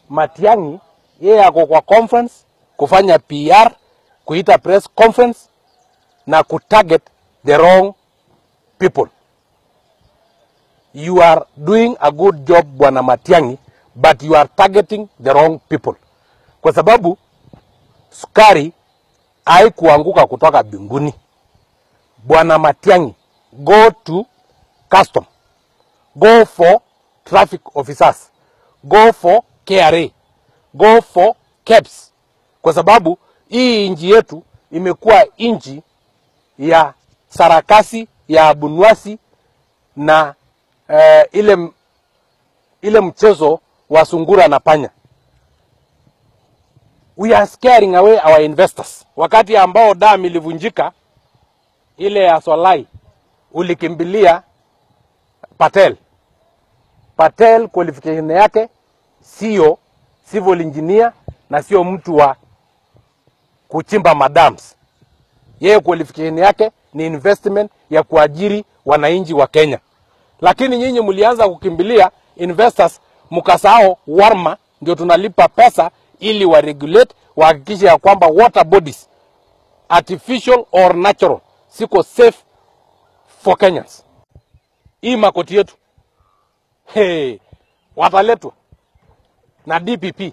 Matiang'i yeye ako kwa conference kufanya PR, kuita press conference na kutarget the wrong people. You are doing a good job bwana Matiang'i, but you are targeting the wrong people, kwa sababu sukari haikuanguka kutoka mbinguni. Bwana Matiang'i, go to custom, go for traffic officers, go for KRA, go for KEBS, kwa sababu hii nchi yetu imekuwa nchi ya sarakasi ya abunwasi na eh, ile, ile mchezo wa sungura na panya. We are scaring away our investors. Wakati ambao dam ilivunjika ile ya Solai, ulikimbilia Patel. Patel qualification yake sio civil engineer na sio mtu wa kuchimba madams. Yeye qualification yake ni investment ya kuajiri wananchi wa Kenya, lakini nyinyi mlianza kukimbilia investors, mkasahau Warma ndio tunalipa pesa ili wa regulate wahakikishe ya kwamba water bodies artificial or natural siko safe for Kenyans. Hii makoti yetu hey, wataletwa na DPP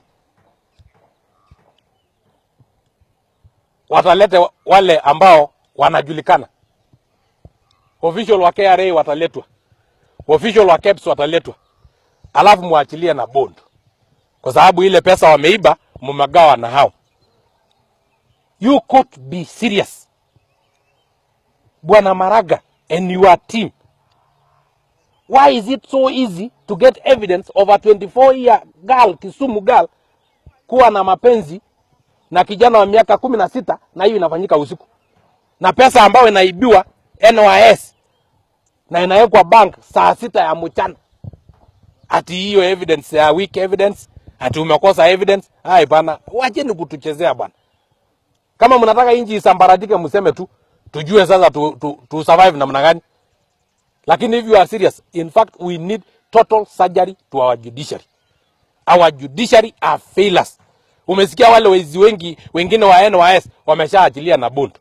watalete wale ambao wanajulikana. Official wa KRA wataletwa, official wa KEBS wataletwa, alafu muachilie na bond, kwa sababu ile pesa wameiba mmegawa na hao. You could be serious, Bwana Maraga and your team. Why is it so easy to get evidence of a 24 year girl, Kisumu girl, kuwa na mapenzi na kijana wa miaka kumi na sita na hiyo inafanyika usiku, na pesa ambayo inaibiwa NYS na inawekwa bank saa sita ya mchana, ati hiyo evidence ya weak evidence, ati umekosa evidence. Hai bana, wacheni kutuchezea bwana. Kama mnataka inji isambaratike, mseme tu tujue sasa tu, tu, tu survive namna gani. Lakini if you are serious, in fact we need total surgery to our judiciary. Our judiciary are failures. Umesikia wale wezi wengi wengine wa NYS wameshaachilia na bond.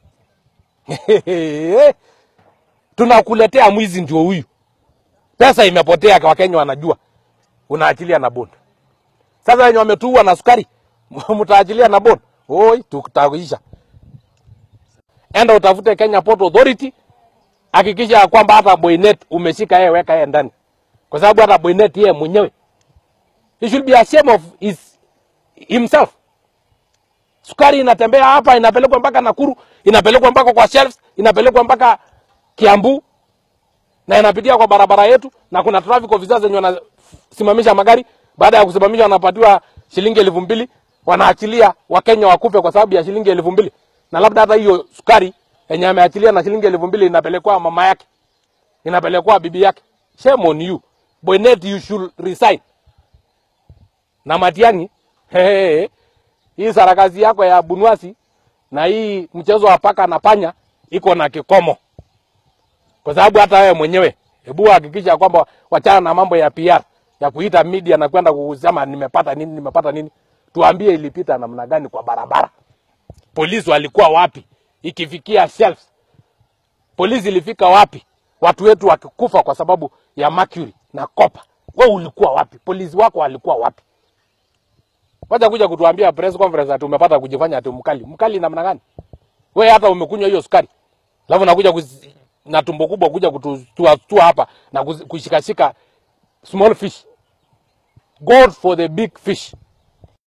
Tunakuletea mwizi ndio huyu. Pesa imepotea kwa Kenya wanajua. Unaachilia na bond. Sasa wenye wametuua na sukari mtaachilia na bond. Oi, tutaisha. Enda utafute Kenya Port Authority, hakikisha ya kwamba hata Boynet umeshika yeye, weka yeye ndani, kwa sababu hata Boynet yeye mwenyewe he should be ashamed of his, himself. Sukari inatembea hapa, inapelekwa mpaka Nakuru, inapelekwa mpaka kwa shelves, inapelekwa mpaka Kiambu na inapitia kwa barabara yetu, na kuna traffic officers wenye wanasimamisha magari. Baada ya kusimamisha, wanapatiwa shilingi elfu mbili wanaachilia Wakenya wakufe kwa sababu ya shilingi elfu mbili na labda hata hiyo sukari yenye ameachilia na shilingi elfu mbili inapelekwa mama yake, inapelekwa bibi yake. Shame on you Boynet, you should resign. Na Matiang'i, hey, hii sarakasi yako ya bunwasi na hii mchezo wa paka na panya iko na kikomo, kwa sababu hata wewe mwenyewe, hebu hakikisha kwamba wachana na mambo ya PR ya kuita media na kwenda kusema nimepata nini, nimepata nini. Tuambie ilipita namna gani kwa barabara polisi walikuwa wapi ikifikia shelves? Polisi ilifika wapi watu wetu wakikufa kwa sababu ya mercury na copper? We ulikuwa wapi? Polisi wako walikuwa wapi? Wacha kuja kutuambia press conference ati umepata kujifanya ati mkali. Mkali namna gani? We hata umekunywa hiyo sukari, alafu nakuja kuzi, na tumbo kubwa kuja kutustua tua hapa na kushikashika small fish. God for the big fish.